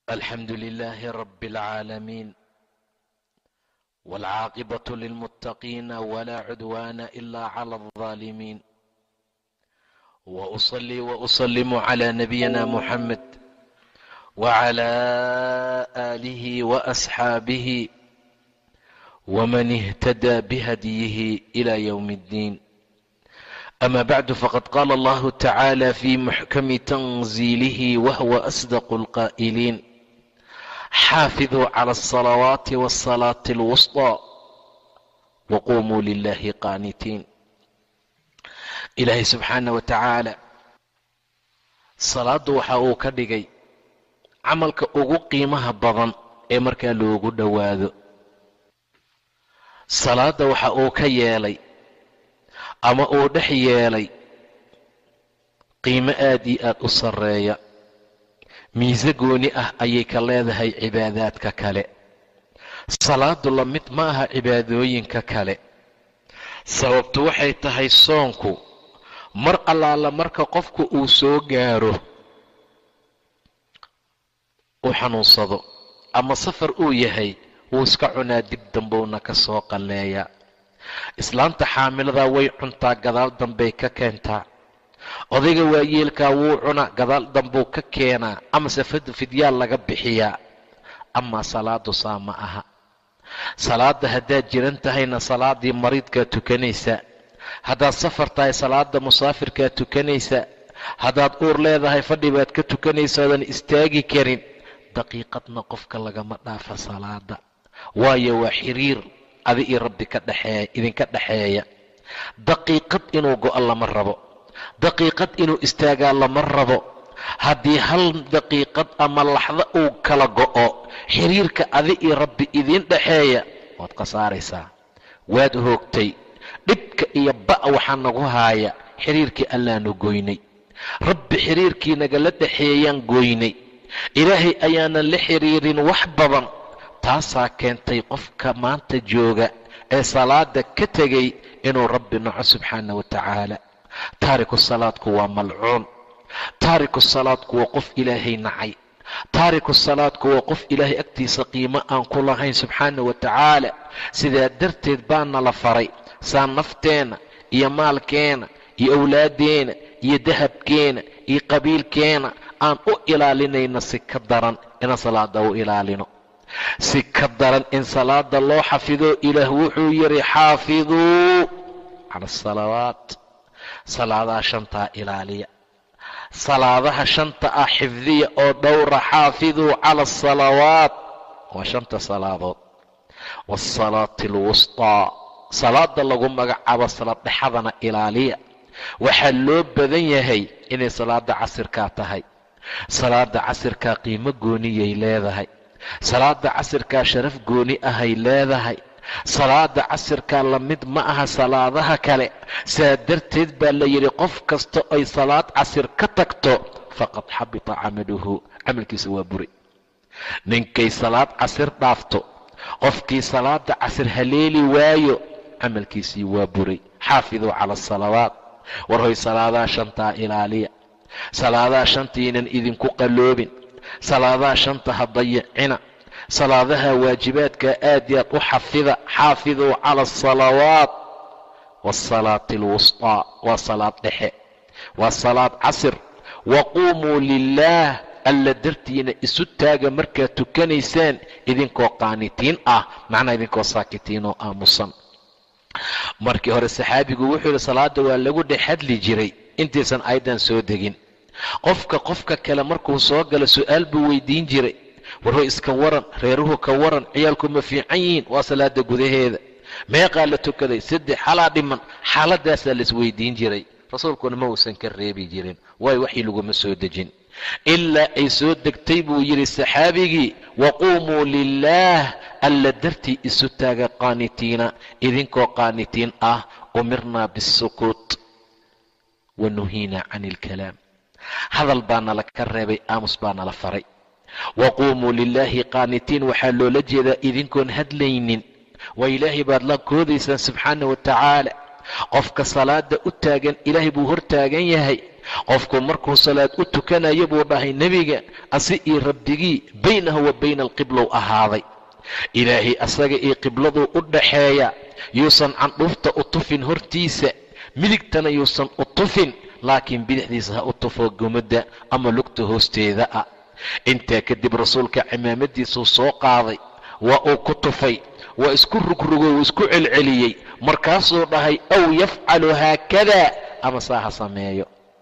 الحمد لله رب العالمين والعاقبة للمتقين ولا عدوان إلا على الظالمين وأصلي وأسلم على نبينا محمد وعلى آله وأصحابه ومن اهتدى بهديه إلى يوم الدين أما بعد فقد قال الله تعالى في محكم تنزيله وهو أصدق القائلين xaafiduu cala alsalawaati waasalaati alwusطى waqumuu lilahi qaanitiin ilaahay subxaana wa tacaala salaaddu waxa uu ka dhigay camalka ugu qiimaha badan ee markaa loogu dhowaado salaadda waxa uu ka yeelay ama uu dhex yeelay qiimo aad iyo aad u sarreeya miise gooni ah ayay ka leedahay cibaadaadka kale salaadu la mid ma aha cibaadooyinka kale sababtu waxay tahay soonku mar allaala marka qofku uu soo gaaro uu xanuunsado ama safar uu yahay wuu iska cunaa dib dambowna ka soo qalleeyaa islaanta xaamiladaa way cuntaa gadaal dambay ka keentaa odayga waayeelkaa wuu cunaa gadaal dambuu ka keenaa amase fidyaal laga bixiyaa amaa salaadu saa ma aha salaadda haddaad jiran tahayna salaadii mariidkaa tukanaysaa haddaad safar tahay salaada musaafirkaa tukanaysaa haddaad uur leedahay fadhi baad ka tukanaysa oodan istaagi karin daqiiqadna qofka lagama dhaafa salaada waayo waa xiriir adi iyo rabbi ka dhexeeya idinka dhexeeya daqiiqad inuu go-o lama rabo daqiiqad inuu istaagaa lama rabo haddii hal daqiiqad ama laxdo uu kala go'o xiriirka adi iyo rabbi idiin dhexeeya waad khasaaraysaa waad hoogtay dhibka iyo ba' waxaa nagu haaya xiriirkii allaanu goynay rabbi xiriirkii nagala dhexeeyaan goynay ilaahay ayaanan la xiriirin wax badan taasaa keentay qofka maanta jooga ee salaada ka tegay inuu rabbi naco subxaana wa tacaala taariku salaadku waa malcuun taariku salaadku waa qof ilaahay nacay taariku salaadku waa qof ilaahay agtiisa qiimo aan ku lahayn subxaana wa tacaala sidaa darteed baana la faray saa nafteenna iyo maalkeena iyo owlaaddeena iyo dahabkeena iyo qabiilkeena aan u ilaalinayno si ka daran inaan salaada u ilaalino si ka daran in salaada loo xafido ilaah wuxuu yidhi xaafiduu cala asalawaat salaadaha shantaa ilaaliya salaadaha shanta ah xifdiya oo dhowra xaafiduu cala asalawaat waa shanta salaadood waasalaati alwustaa salaada lagu magacaabo salaad dhexadana ilaaliya waxaa loo badan yahay inay salaada casirkaa tahay salaada casirkaa qiimo gooniyay leedahay salaada casirkaa sharaf gooni ahay leedahay salaada casirkaa la mid ma aha salaadaha kale saa darteed baa la yidhi qof kasta ay salaad casir ka tagto faqad xabita camaluhu camalkiisa waa buri ninkay salaad casir dhaafto qofkii salaada casir haleeli waayo camalkiisii waa buray xaafiduu cala asalawaat war hoy salaadaha shantaa ilaaliya salaadaha shantaynan idinku qalloobin salaadaha shanta ha dayicina salaadaha waajibaadka aad i aad u xafida xaafiduu cala asalawaat waasalaati alwusطaa waa salaad dhexe waa salaad casir waquumuu lilaah alla dartiina isu taaga markaad tukanaysaan idinkoo qaanitiin ah macnaa idinkoo saakitiin oo aamusan markii hore saxaabigu wuxuu yihi salaada waa lagu dhex hadli jiray intaysan aydan soo degin qofka qofka kale markuu soo galo su-aal buu weydiin jiray warho iska waran reeruhu ka waran ciyaalku ma fiican yihiin waa salaada gudaheeda meeqaa la tukaday saddex xalaa dhiman xaaladaasaa laisweydiin jiray rasuulkuna ma uusan ka reebi jirin waayo waxii laguma soo dejin ilaa ay soo degtay buu yidhi saxaabigii waquumuu lilaah alla dartii isu taaga qaanitiina idinkoo qaanitiin ah umirnaa bisukuut wa nuhiina can ilkalaam hadal baa nala ka reebay aamus baa nala faray waquumuu lilaahi qaanitiin waxaa loola jeedaa idinkoon hadlaynin waa ilaahay baad la koodaysaan subxaana wa tacaala qofka salaada u taagan ilaahay buu hor taagan yahay qofku markuu salaad u tukanayo buu dhahay nebiga asi iyo rabbigii baynahu wa bayna alqiblow ahaaday ilaahay asaga iyo qibladuu u dhaxeeya yuusan candhuufta u tufin hortiisa midigtana yuusan u tufin laakiin bidixdiisa ha u tufo gumadda ama lugta hoosteeda ah intaa kadib rasuulka cimaamadiisuu soo qaaday waa uu ku tufay waa isku rugrugoo wuu isku celceliyey markaasuu dhahay aw yafcalu haakada ama saa ha sameeyo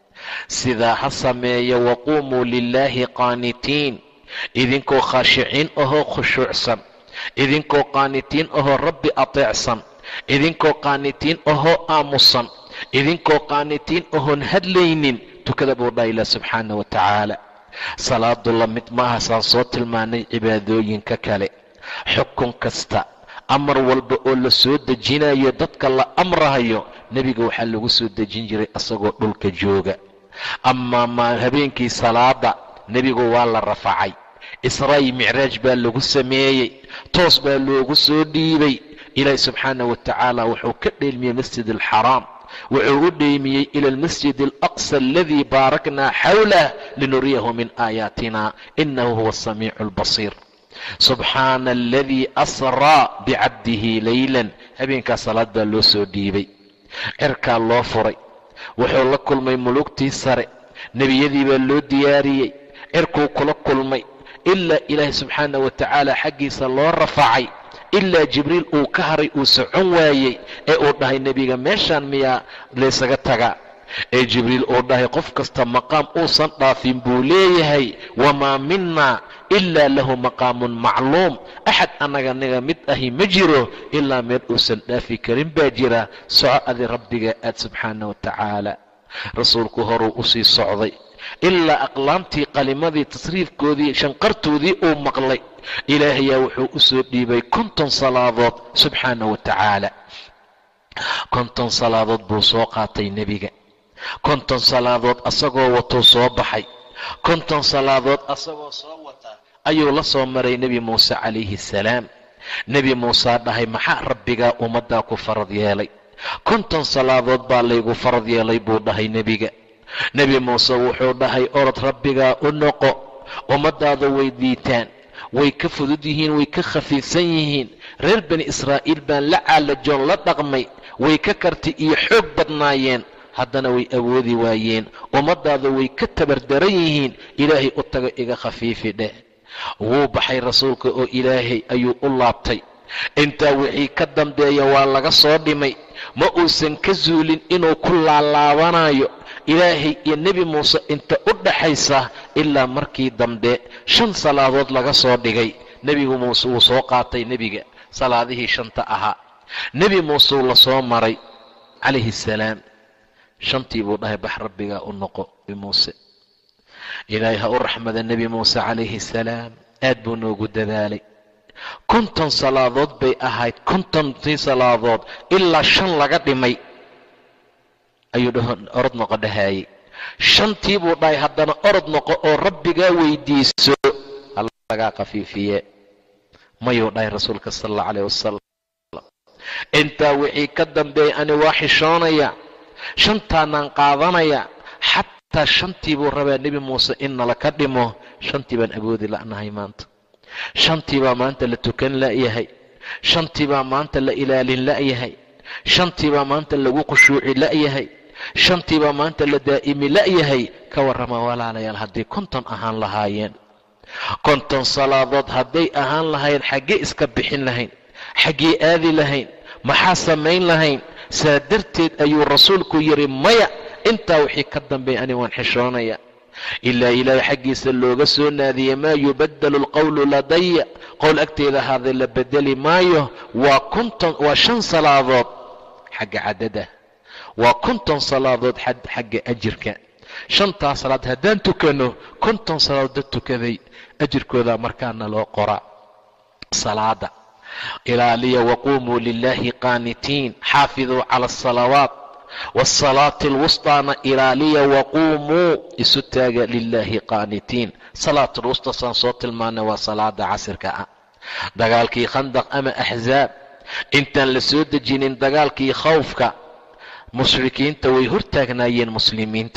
sidaa ha sameeyo waquumuu lilaahi qaanitiin idinkoo khaashiciin ahoo khushuucsan idinkoo qaanitiin ahoo rabbi ateecsan idinkoo qaanitiin ahoo aamusan idinkoo qaanitiin ahoon hadlaynin tukada buu dhaha ilah subxaana wa tacaala salaadu la mid maaha saan soo tilmaanay cibaadooyinka kale xukun kasta amar walba oo la soo dejinayo dadka la amrahayo nebiga waxaa lagu soo dejin jiray asagoo dhulka jooga amaa ma habeenkii salaada nebigu waa la rafacay israa'i micraaj baa lagu sameeyey toos baa loogu soo dhiibay ilaahi subxaana wa tacaala wuxuu ka dheelmiyey masjid alxaraam wuxuu u dheymiyey ila almasjid alaqsa aladii baaraknaa xawlah linuriyahu min aayaatina inahu huwa asamiicu albasiir subxaana aladii asraa bicabdihi leylan habeenkaa salaad baa loo soo dhiibay cirkaa loo furay wuxuu la kulmay mulugtii sare nebiyadii baa loo diyaariyey cirkuu kula kulmay ilaa ilaahi subxaana wa tacaala xaggiisa loo rafacay ilaa jibriil uu ka haray uu socon waayey ee uu dhahay nebiga meeshaan miyaa laysaga tagaa ee jibriil uu dhahay qof kasta maqaam uusan dhaafin buu leeyahay wamaa minaa ilaa lahu maqaamun macluum axad annaga niga mid ahi ma jiro ilaa meel uusan dhaafi karin baa jira soco adi rabbiga aad subxaana wa tacaala rasuulku horuu usii socday ilaa aqlaamtii qalimadii tasriifkoodii shanqartoodii uu maqlay ilaahayaa wuxuu u soo dhiibay konton salaadood subxaana wa tacaala konton salaadood buu soo qaatay nebiga konton salaadood asagoo watuu soo baxay konton salaadood asagoo soo wata ayuu la soo maray nebi muuse calayhi salaam nebi muusaa dhahay maxaa rabbigaa ummaddaa ku farad yeelay konton salaadood baa laygu farad yeelay buu dhahay nebiga nebi muuse wuxuu dhahay orod rabbigaa u noqo ummaddaada way diitaan way ka fudud yihiin way ka khafiifsan yihiin reer bani israa'iil baan la caalajoon la dhaqmay way ka karti iyo xoog badnaayeen haddana way awoodi waayeen ummaddaada way ka tabardaran yihiin ilaahay u tago iga khafiifi dheh wuu baxay rasuulka oo ilaahay ayuu u laabtay intaa wixii ka dambeeya waa laga soo dhimay ma uusan ka zuulin inuu ku laalaabanayo ilaahay iyo nebi muuse inta u dhaxaysa ilaa markii dambe shan salaadood laga soo dhigay nebigu muuse wuu soo qaatay nebiga salaadihii shanta ahaa nebi muuseu la soo maray calayhi salaam shantii buu dhahay bax rabbigaa u noqo muuse ilaahay ha u raxmada nebi muuse calayhi salaam aad buu noogu dadaalay konton salaadood bay ahayd kontontii salaadood ilaa shan laga dhimay ayuu orod noqo dhahaayey shantii buu dhahay haddana orod noqo oo rabbigaa weydiiso halagaa khafiifiye mayuu dhahay rasuulka sala allau calayh wasalam intaa wixii ka dambeeyay ani waa xishoonaya shantaanaan qaadanaya xataa shantii buu rabaa nebi muuse in nala ka dhimo shantii baan awoodi la'nahay maanta shantii baa maanta la tukan la'yahay shantii baa maanta la ilaalin la'yahay shantii baa maanta lagu khushuuci la'yahay shantii baa maanta la daa'imi la'yahay ka warrama walaalayaal hadday konton ahaan lahaayeen konton salaadood hadday ahaan lahayn xaggee iska bixin lahayn xaggee aadi lahayn maxaa samayn lahayn saa darteed ayuu rasuulku yidhi maya intaa wixii ka dambeeya ani waan xishoonaya ilaa ilaahay xaggiisa looga soo naadiyey maa yubaddalu alqowlu ladaya qowl agteeda ahaaday la bedeli maayo waa konton waa shan salaadood xagga cadada waa konton salaadood xagga ajirka shantaa salaad haddaan tukanno konton salaadood dad tukaday ajirkooda markaana loo qoraa salaada ilaaliya waquumuu lilaahi qaanitiin xaafiduu cala asalawaat waasalaati alwustaana ilaaliya waquumuu isu taaga lilaahi qaanitiin salaatulwusta saan soo tilmaanay waa salaada casirka ah dagaalkii khandaq ama axzaab intaan la soo dejinin dagaalkii khawfka mushrikiinta way hortaagnaayeen muslimiinta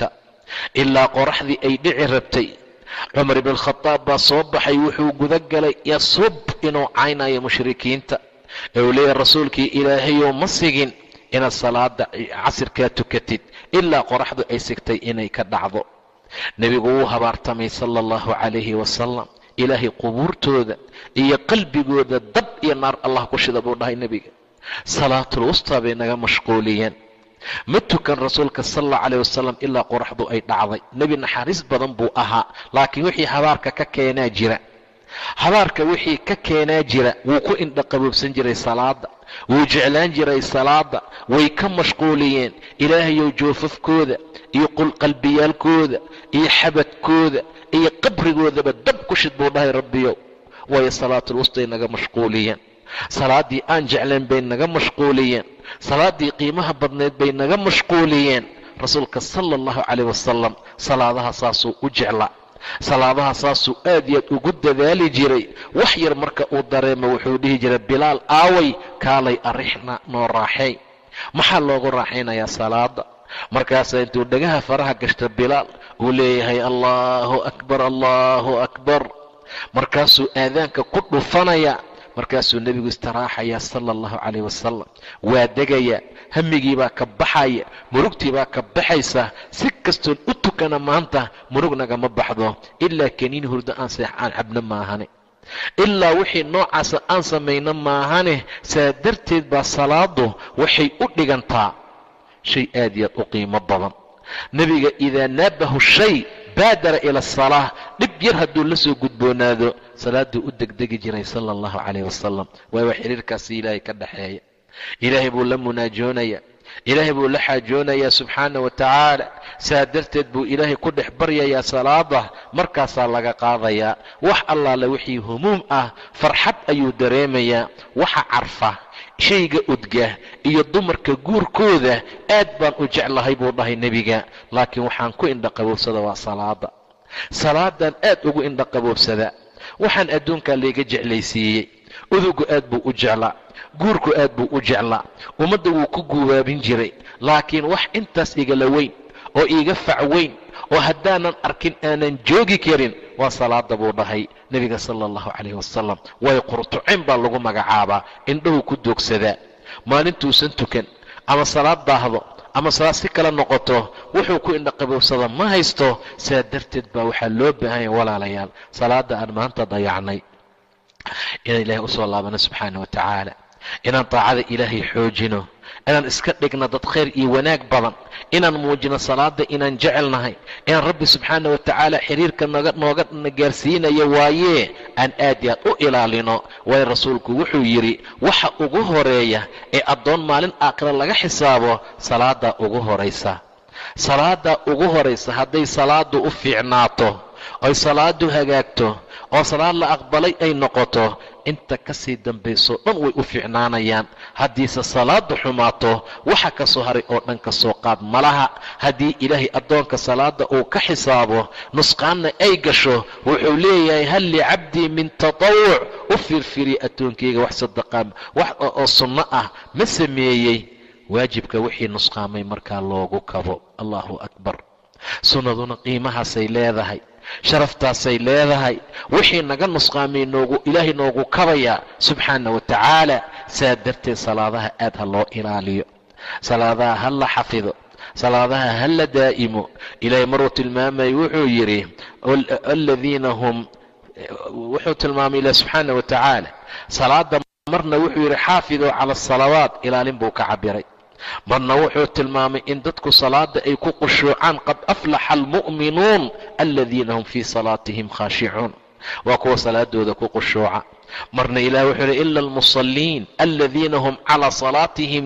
ilaa qoraxdii ay dhici rabtay cumar ibnkhadaab baa soo baxay wuxuu guda galay yasub inuu caynayo mushrikiinta ee uu leeyahay rasuulkii ilaahayow ma sigin inaad salaada casirkaa tukatid ilaa qoraxdu ay sigtay inay ka dhacdo nebigu wuu habaartamay sala allahu calayhi wasalam ilaahay qubuurtooda iyo qalbigooda dab iyo naar allah ku shida buu dhahay nebiga salaatul wustaa bay naga mashquuliyeen ma tukan rasuulka sal allahu calayh wasalam ilaa qoraxdu ay dhacday nebi naxariis badan buu ahaa laakiin wixii habaarka ka keenaa jira habaarka wixii ka keenaa jira wuu ku indhaqaboobsan jiray salaada wuu jeclaan jiray salaada way ka mashquuliyeen ilaahayow joofafkooda iyo qulqalbiyaalkooda iyo xabadkooda iyo qabrigoodaba dab ku shid buu dhahay rabbiyow waayo salaatul wustay naga mashquuliyeen salaaddii aan jeclayn bay naga mashquuliyeen salaaddii qiimaha badnayd bay naga mashquuliyeen rasuulka sala allahu calayh wasalam salaadaha saasuu u jeclaa salaadaha saasuu aad iyo aad ugu dadaali jiray wax yar marka uu dareemo wuxuu dhihi jiray bilaal aaway kaalay arixna noo raaxeey maxaa loogu raaxaynayaa salaada markaasaa intuu dhagaha faraha gashta bilaal uu leeyahay allaahu akbar allaahu akbar markaasuu aadaanka ku dhufanaya markaasuu nebigu istiraaxayaa sala allahu calayh wasalam waa degayaa hamigii baa ka baxaya murugtii baa ka baxaysa si kastoon u tukana maanta murug nagama baxdo ilaa kaniin hurdo aan seex aan cabno maahane ilaa wixii noocaasa aan samayno maahane saa darteed baa salaadu waxay u dhigantaa shay aad iyo aad u qiimo badan nebiga idaa naabahu shay baadara ila asalaa dhib yar hadduu la soo gudboonaado salaaduu u degdegi jiray sala allahu calayh wasalam waayo xiriirkaasi ilaahay ka dhaxeeya ilaahay buu la munaajoonaya ilaahay buu la xaajoonayaa subxaana wa tacaala saa darteed buu ilaahay ku dhex baryayaa salaada markaasaa laga qaadayaa wax allaale wixii humuum ah farxad ayuu dareemayaa waxa carfa shayga udga iyo dumarka guurkooda aad baan u jeclahay buu dhahay nebiga laakiin waxaan ku indhaqaboobsada waa salaada salaadaan aad ugu indhaqaboobsadaa waxaan adduunkaa layga jeclaysiiyey udugu aad buu u jeclaa guurku aad buu u jeclaa ummadda wuu ku guubaabin jiray laakiin wax intaas igala weyn oo iiga fac weyn oo haddaanan arkin aanan joogi karin waa salaada buu dhahay nebiga sala allahu calayh wasalam waayo qurtucin baa lagu magacaabaa indhahu ku doogsadaa maalintuusan tukan ama salaad daahdo ama salaad si kale noqoto wuxuu ku indhaqaboobsada ma haysto saa darteed baa waxaa loo baahanya walaalayaal salaada aan maanta dayacnay inaan ilaahay usoo laabano subxaana wa tacaala inaan taacada ilaahay xoojino inaan iska dhigno dad khayr iyo wanaag badan inaan muujino salaada inaan jecelnahay inaan rabbi subxaana wa tacaala xiriirka noga nooga gaarsiinayo waayee aan aad iyo aad u ilaalino waayo rasuulku wuxuu yidhi waxa ugu horeeya ee addoon maalin aakhira laga xisaabo salaadaa ugu horaysa salaadaa ugu horaysa hadday salaadu u fiicnaato oy salaadu hagaagto oo salaad la aqbalay ay noqoto inta ka sii dambayso dhan way u fiicnaanayaan haddiise salaadu xumaato waxa ka soo haray oo dhan ka soo qaad malaha haddii ilaahay addoonka salaada uu ka xisaabo nusqaanna ay gasho wuxuu leeyahay hal licabdii min tatawuc u fiirfiiriya addoonkayga wax sadaqaa wax oo sunno ah ma sameeyey waajibka wixii nusqaamay markaa loogu kabo allahu akbar sunnaduna qiimahaasay leedahay sharaftaasay leedahay wixii naga nusqaamay noogu ilaahay noogu kabayaa subxaana wa tacaala saa darteed salaadaha aad ha loo ilaaliyo salaadaha ha la xafido salaadaha ha la daa'imo ilaahay maruu tilmaamay wuxuu yidhi aladiina hum wuxuu tilmaamay ilaah subxaana wa tacaala salaada marna wuxuu yidhi xaafiduu cala asalawaat ilaalin buu ka cabiray marna wuxuu tilmaamay in dadku salaada ay ku qushuucaan qad aflaxa almu'minuun aladiina hum fii salaatihim khaashicuun waa kuwa salaadooda ku qushuuca marna ilah wuxuu yidhi ila almusalliin aladiina hum calaa salaatihim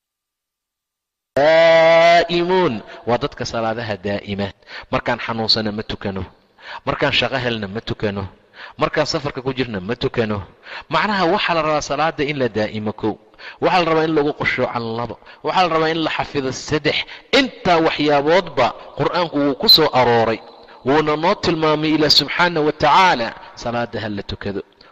daa'imuun waa dadka salaadaha daa'ima markaan xanuunsana ma tukano markaan shaqo helna ma tukano markaan safarka ku jirna ma tukano macnaha waxaa la rabaa salaada in la daa'imo kow waxaa la rabaa in lagu qushuucan labo waxaa la rabaa in la xafido saddex intaa waxyaaboodba qur-aanku wuu ku soo arooray wuuna noo tilmaamay ilaah subxaana wa tacaala salaada ha la tukado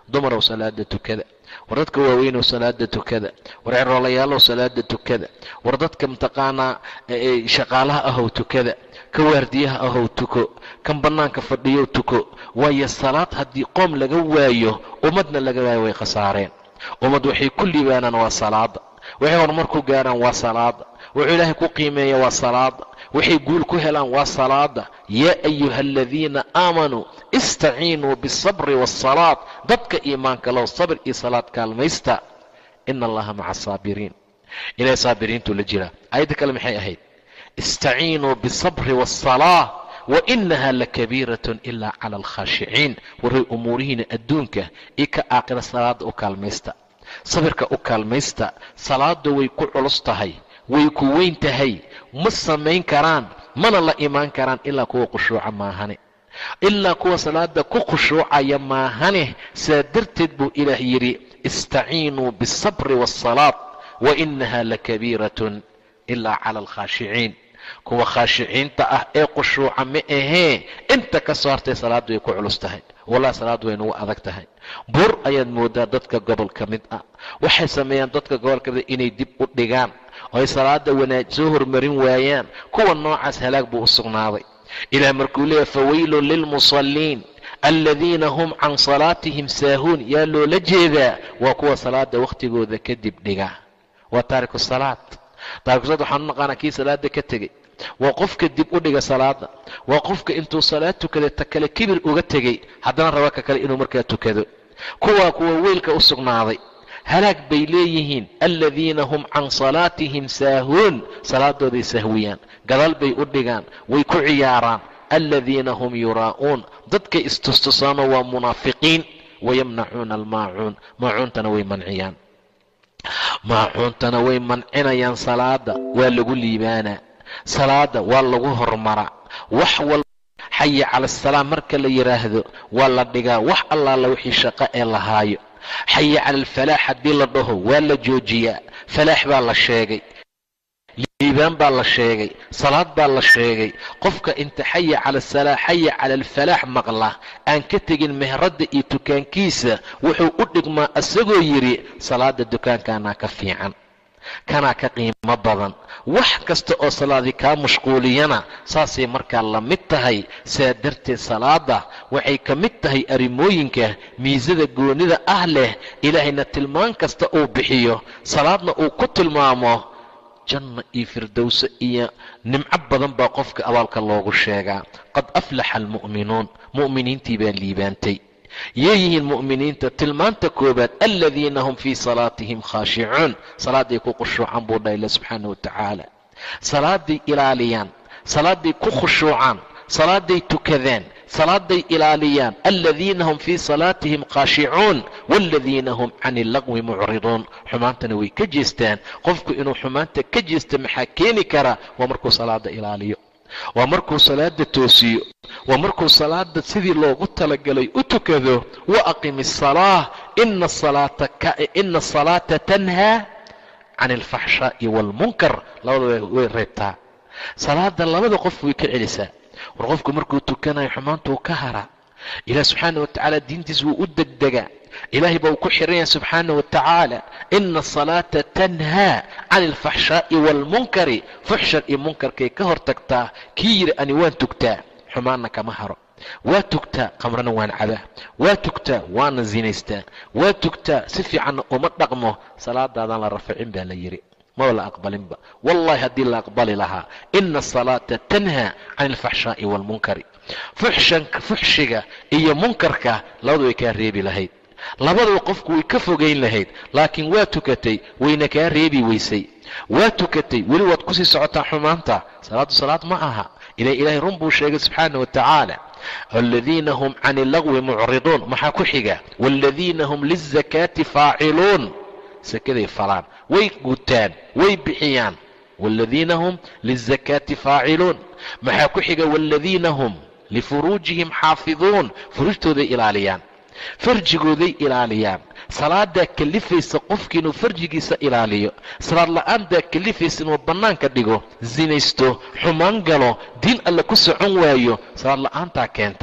dumarow salaada tukada war dadka waaweynow salaada tukada war ceroolayaalow salaada tukada war dadka mataqaanaa shaqaalaha ahow tukada ka waardiyaha ahow tuko kan bannaanka fadhiyow tuko waayo salaad haddii qoom laga waayo ummadna laga waayo way khasaareen ummad waxay ku liibaanaan waa salaada waxay horumar ku gaaraan waa salaada wuxuu ilaahay ku qiimeeya waa salaada waxay guul ku helaan waa salaada yaa ayuha aladiina aamanuu istaciinuu biasabri waasalaad dadka iimaanka low sabr iyo salaad kaalmaysta ina allaha maca asaabiriin ilahay saabiriintuu la jiraa aayadda kale maxay ahayd istaciinuu biasabri waasalaa wa inaha lakabiiratun ilaa cala alkhaashiciin waray umuurihiina adduunka iyo ka aakhira salaada u kaalmaysta sabirka u kaalmaysta salaada way ku culus tahay way ku weyn tahay ma samayn karaan mana la imaan karaan ilaa kuwa khushuuca maahane ilaa kuwa salaada ku khushuucaya maahane saa darteed buu ilaah yidhi istaciinuu biasabri waasalaad wa inaha lakabiiratun ilaa cala alkhaashiciin kuwa khaashiciinta ah ee khushuuca ma ahee inta ka soo hartay salaaddu way ku culus tahay wallahi salaaddu way nagu adag tahay buur ayaad moodaa dadka gobol ka mid ah waxay sameeyaan dadka gobol ka mid inay dib u dhigaan oo ay salaada wanaaj soo hormarin waayaan kuwa noocaas halaag buu u sugnaaday ilaah markuu leeyahy fawaylun lilmusalliin aladiina hum can salaatihim saahuun yaa loola jeedaa waa kuwa salaada wakhtigooda kadib dhiga waa taariku salaad taariku salaad waxaan u naqaanaa kii salaada ka tegey waa qofka dib u dhiga salaada waa qofka intuu salaad tukaday ta kale kibir uga tegey haddana raba ka kale inuu markaa tukado kuwaa kuwa weylka u sugnaaday halaag bay leeyihiin aladiina hum can salaatihim saahuun salaadooday sahwiyaan gadaal bay u dhigaan way ku ciyaaraan aladiina hum yuraa'uun dadkay istustusaanoo waa munaafiqiin wayamnacuuna almaacuun maacuuntana way manciyaan maacuuntana way mancinayaan salaada waa lagu liibaanaa salaada waa lagu hormaraa wax walba xaya cala asalaam marka la yidhaahdo waa la dhigaa wax allaala wixii shaqo ee la haayo xaya cala alfalaax haddii la dhaho waa la joojiyaa falaax baa la sheegay liibaan baa la sheegay salaad baa la sheegay qofka inta xaya cala asalaa xaya cala alfalaax maqla aan ka tegin mehradda iyo dukaankiisa wuxuu u dhigmaa isagoo yidhi salaada dukaankaanaa ka fiican kanaa ka qiimo badan wax kasta oo salaadii kaa mashquuliyana saasay markaa la mid tahay saa darteed salaada waxay ka mid tahay arrimooyinka miisada goonida ah leh ilaahayna tilmaan kasta uu bixiyo salaadna uu ku tilmaamo janna iyo firdowse iyo nimco badan baa qofka abaalka loogu sheegaa qad aflaxa almu'minuun mu'miniintii baa liibaantay yeeyihiin mu'miniinta tilmaanta koobaad aladiina hum fii salaatihim khaashicuun salaaday ku khushuucan buu dhaha ila subxaana wa tacaala salaaday ilaaliyaan salaaday ku khushuucaan salaaday tukadaan salaaday ilaaliyaan aladiina hum fii salaatihim khaashicuun waaladiina hum can illaqwi mucriduun xumaantana way ka jeestaan qofku inuu xumaanta ka jeesta maxaa keeni kara waa markuu salaada ilaaliyo waa markuu salaada toosiyo waa markuu salaada sidii loogu talagalay u tukado wa aqim asalaa ina asalaata tanhaa can alfaxshaa'i waalmunkar labada way reebtaa salaada labada qof way ka celisaa war qofku markuu tukanayo xumaantuu ka hara ilaah subxaana wa tacaala diintiis wuu u degdegaa ilaahay baa uu ku xiran yahay subxaana wa tacaala ina asalaata tanhaa can alfaxshaa'i waalmunkari fuxshar iyo munkarkay ka hor tagtaa kii yidhi ani waan tugtaa xumaanna kama haro waa tugtaa qamrana waan cabaa waa tugtaa waana zinaystaa waa tugtaa si fiicanna uma dhaqmo salaadaadaan la rafacin baa la yidhi maba la aqbalinba wallahi haddii la aqbali lahaa ina asalaata tanhaa can alfaxshaa'i waalmunkari fuxshiga iyo munkarka labadu way kaa reebi lahayd labadaba qofku way ka fogayn lahayd laakiin waa tukatay wayna kaa reebi weysay waa tukatay weli waad kusii socotaa xumaanta salaaddu salaad ma aha ila ilaahay run buu sheegay subxaana wa tacaala aladiina hum can illagwi mucriduun maxaa ku xiga waaladiina hum lizakaati faaciluun sakaday falaan way gutaan way bixiyaan waaladiina hum lizakaati faaciluun maxaa ku xiga waaladiina hum lifuruujihim xaafiduun furuujtooday ilaaliyaan farjigooday ilaaliyaan salaadaa kalifaysa qofki inuu farjigiisa ilaaliyo salaad la-aantaa kalifaysa inuu bannaanka dhigo sinaysto xumaan galo diin alle ku socon waayo salaad la-aantaa keentaa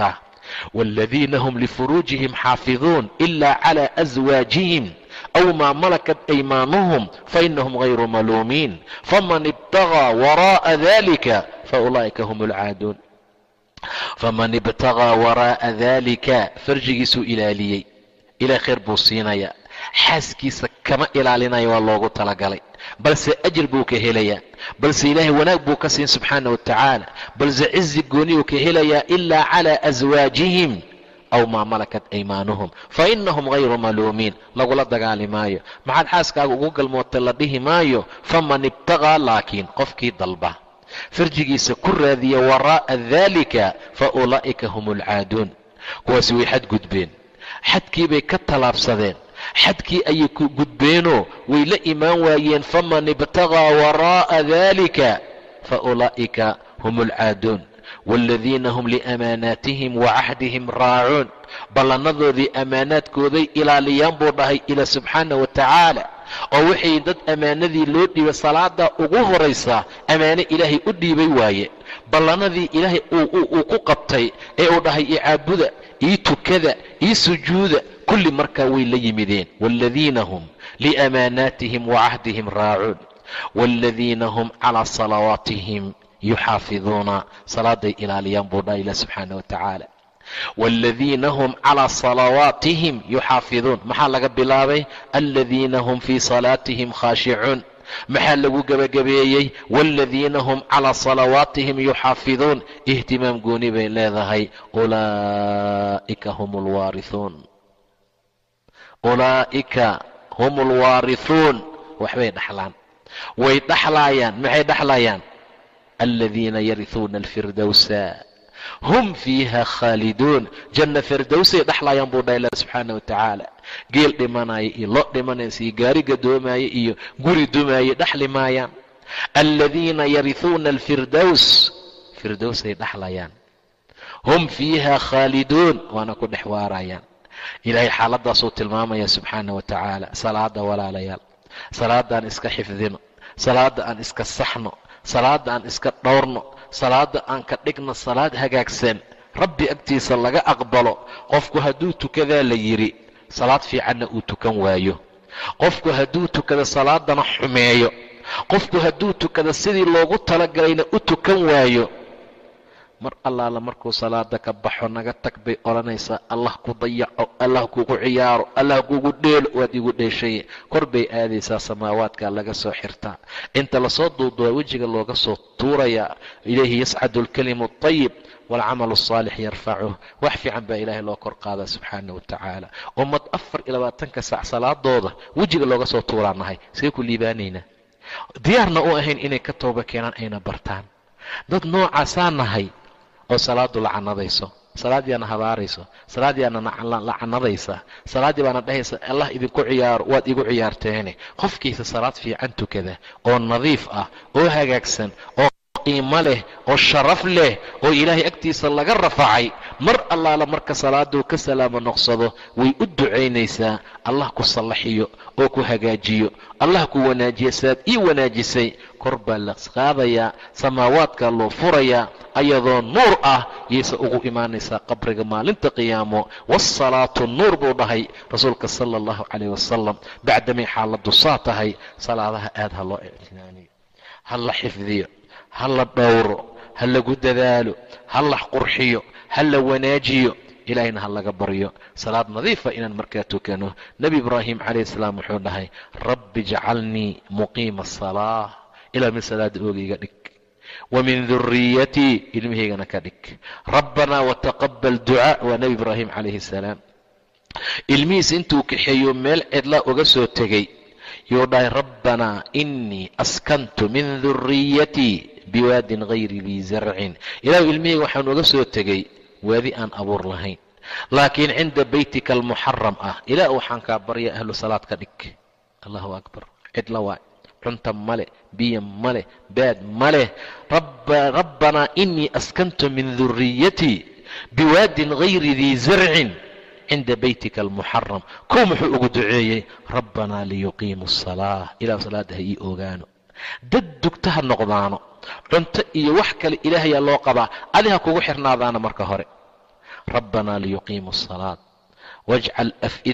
waaladiina hum lifuruujihim xaafiduun ila cala aswaajihim aw maa malakat aymaanuhum fainahum hayru maluumiin faman ibtagaa waraa'a dalika faulaa'ika hum alcaaduun faman ibtagaa waraa'a dalika farjigiisuu ilaaliyey ilaah khayr buu siinayaa xaaskiisa kama ilaalinaya waa loogu talagalay balse ajir buu ka helayaa balse ilaahay wanaag buu ka siin subxaana wa tacaala balse cizi gooniyuu ka helayaa ilaa calaa aswaajihim aw maa malakat aymaanuhum fa inahum hayru maluumiin lagula dagaali maayo maxaad xaaskaaga ugu galmootay la dhihi maayo faman ibtaqaa laakiin qofkii dalba farjigiisa ku raadiya waraa'a daalika fa ulaa'ika hum alcaaduun kuwaasi way xadgudbeen xadkiibay ka tallaabsadeen xadkii ayay ku gudbeenoo way la imaan waayeen faman ibtaqaa waraa'a daalika fa ulaa'ika hum alcaaduun waaladiina hum liamaanaatihim wa cahdihim raacuun ballannadoodii ammaanaadkooday ilaaliyaan buu dhahay ila subxaana wa tacaala oo waxay dad ammaanadii loo dhiibay salaada ugu horaysaa ammaano ilaahay u dhiibay waaye ballanadii ilaahay uu ku qabtay ee uu dhahay io caabuda io tukada io sujuuda kulli markaa way la yimideen waaladiina hum liamaanaatihim wa cahdihim raacuun waaladiina hum calaa salawaatihim yuxaafiduuna salaaday ilaaliyaan buu dhaha ilah subxaana wa tacaala waaladiina hum calaa salawaatihim yuxaafiduun maxaa laga bilaabay aladiina hum fii salaatihim khaashicuun maxaa lagu gebagabeeyey waaladiina hum calaa salawaatihim yuxaafiduun ihtimaam gooni bay leedahay ulaa'ika hum alwaarihuun ulaa'ika hum alwaarihuun waxbay dhaxlaan way dhaxlaayaan maxay dhaxlayaan aladiina yarihuuna alfirdowsa hum fiiha khaaliduun janna firdowsay dhaxlayaan buu dhaha ilah subxaana wa tacaala geel dhimanaya iyo lo dhimanaysa iyo gaari gadoomaya iyo guri dumaaye dhaxli maayaan aladiina yarihuuna alfirdows firdowsay dhaxlayaan hum fiiha khaaliduun waana ku dhex waarayaan ilaahay xaaladaasuu tilmaamaya subxaana wa tacaala salaada walaalayaal salaada aan iska xifdino salaada aan iska saxno salaada aan iska dhowrno salaada aan ka dhigno salaad hagaagsan rabbi agtiisa laga aqbalo qofku hadduu tukadaa la yidhi salaad fiicanna uu tukan waayo qofku hadduu tukado salaadana xumeeyo qofku hadduu tukado sidii loogu talagalayna u tukan waayo mar allaala markuu salaada ka baxo naga tag bay odhanaysaa allah ku dayaco allah kugu ciyaaro allah kugu dheelo waad igu dheeshaye kor bay aadaysaa samaawaadka laga soo xirtaa inta lasoo duuduba wejiga looga soo tuurayaa ilayhi yascadu alkalimu اطayib waalcamalu الsaalix yarfacuh wax fiican baa ilaahay loo kor qaadaa subxaana wa tacaala ummad afar iyo labaatanka saac salaadooda wejiga looga soo tuuraa nahay see ku liibaanaynaa diyaarna u ahayn inay ka tooba keenaan ayna bartaan dad noocaasaa nahay oo salaadu lacanadayso salaadiiaana habaarayso salaadiiaana lacanadaysa salaaddii baana dhahaysa allah idinku ciyaaro waad igu ciyaarteene qofkiisa salaad fiican tukada oo nadiif ah oo hagaagsan oo qiimo leh oo sharaf leh oo ilaahay agtiisa laga rafacay mar allaala marka salaaduu ka salaamo noqsado way u ducaynaysaa allah ku sallaxiyo oo ku hagaajiyo allah ku wanaajiya saad ii wanaajisay kor baa la qaadayaa samaawaadkaa loo furayaa ayadoo nuur ah yayse ugu imaanaysaa qabriga maalinta qiyaamo waasalaatu nuur buu dhahay rasuulka sala allahu calayh wasalam bacdamay xaaladdu saa tahay salaadaha aad ha loo ictinaaniyo ha la xifdiyo ha la dhowro ha lagu dadaalo ha la qurxiyo ha la wanaajiyo ilaahayna ha laga baryo salaad nadiifa inaan markaa tukano nebi ibraahim calayhi salaam wuxuu dhahay rabbi jacalnii muqiima asalaa ilaa min salaada oogayga dhig wa min duriyatii ilmihaygana ka dhig rabbanaa wataqabal ducaa waa nebi ibraahim calayhi salaam ilmihiisa intuu kaxeeyo meel cidlaa uga soo tegey yuu dhahay rabbanaa inii askantu min duriyatii biwaadin hayri dii zarcin ilaahu ilmihayga waxaan uga soo tegey waadi aan abuur lahayn laakiin cinda beytika almuxaram ah ilaah waxaan kaa barya ahlu salaad ka dhig allahu akbar cidla waay cunta male biyo maleh baad maleh rabbanaa inii askantu min duriyatii biwaadin hayri dii zarcin cinda beytika almuxaram kow muxuu ugu duceeyey rabbanaa liyuqiimu asalaa ilah salaada ha ii ogaano dad dugta ha noqdaano cunto iyo wax kale ilaahayaa loo qabaa adi ha kugu xirnaadaana marka hore rabbanaa liyuqiimu asalaat wajcal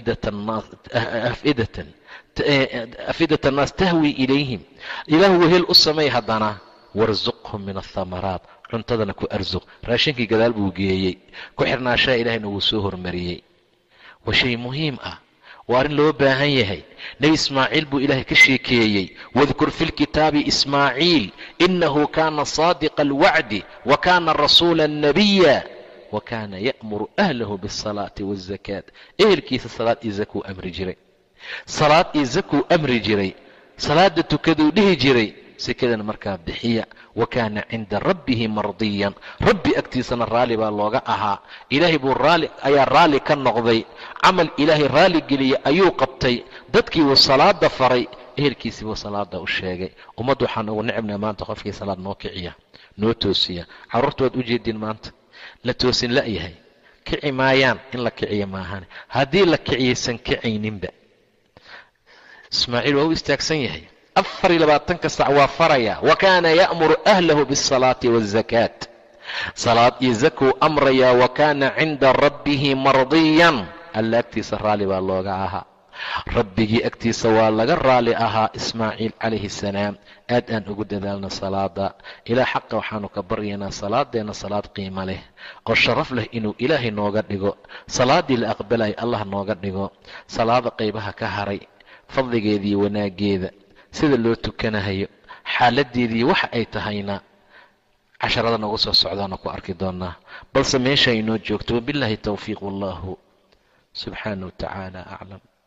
afidata annaas tahwi ilayhim ilaahu wehel u samay haddana warsuqhum min athamaraat cuntadana ku arsuq raashinkii gadaal buu geeyey ku xirnaashaha ilaahayna wuu soo hormariyey waa shay muhiim ah waa arrin loo baahan yahay nebi ismaaciil buu ilaahay ka sheekeeyey wadkur fi lkitaabi ismaaciil inahu kaana saadiqa alwacdi wa kaana rasuula nabiya wa kaana ya'muru ahlahu biasalaati waazakaat ehelkiisa salaad iyo zakuu amri jiray salaad iyo zakuu amri jiray salaada tukaduu dhihi jiray sekadana markaa bixiya wa kaana cinda rabbihi mardiyan rabbi agtiisana raalli baa looga ahaa ilaahay buu raali ayaa raalli ka noqday camal ilaahay raalli geliyey ayuu qabtay dadkii buu salaada faray ehelkiisii buu salaada u sheegay ummadda waxaan ugu nicibnaa maanta qofkii salaad noo kiciya noo toosiya carruurta waad u jeediin maanta la toosin la'yahay kici maayaan in la kiciya maahan haddii la kiciyaysan kicayninba ismaaciil waa u istaagsan yahay afar iyo labaatanka sac waa faraya wa kaana ya'muru ahlahu biasalaati waazakaat salaad iyo zakuu amrayaa wa kaana cinda rabbihi mardiyan alla agtiisa raalli baa looga ahaa rabbigii agtiisa waa laga raali ahaa ismaaciil calayhi salaam aad aan ugu dadaalna salaada ilaa xaqa waxaanu ka baryaynaa salaadeenna salaad qiimo leh oo sharaf leh inuu ilaahay nooga dhigo salaaddii la aqbalaya allah nooga dhigo salaada qaybaha ka haray fadligeediiy wanaaggeeda sida loo tukanahayo xaaladeedii waxa ay tahayna casharada noogu soo socdaana ku arki doonaa balse meesha inoo joogto wabilaahi towfiiq wallahu subxaana wa tacaala aclam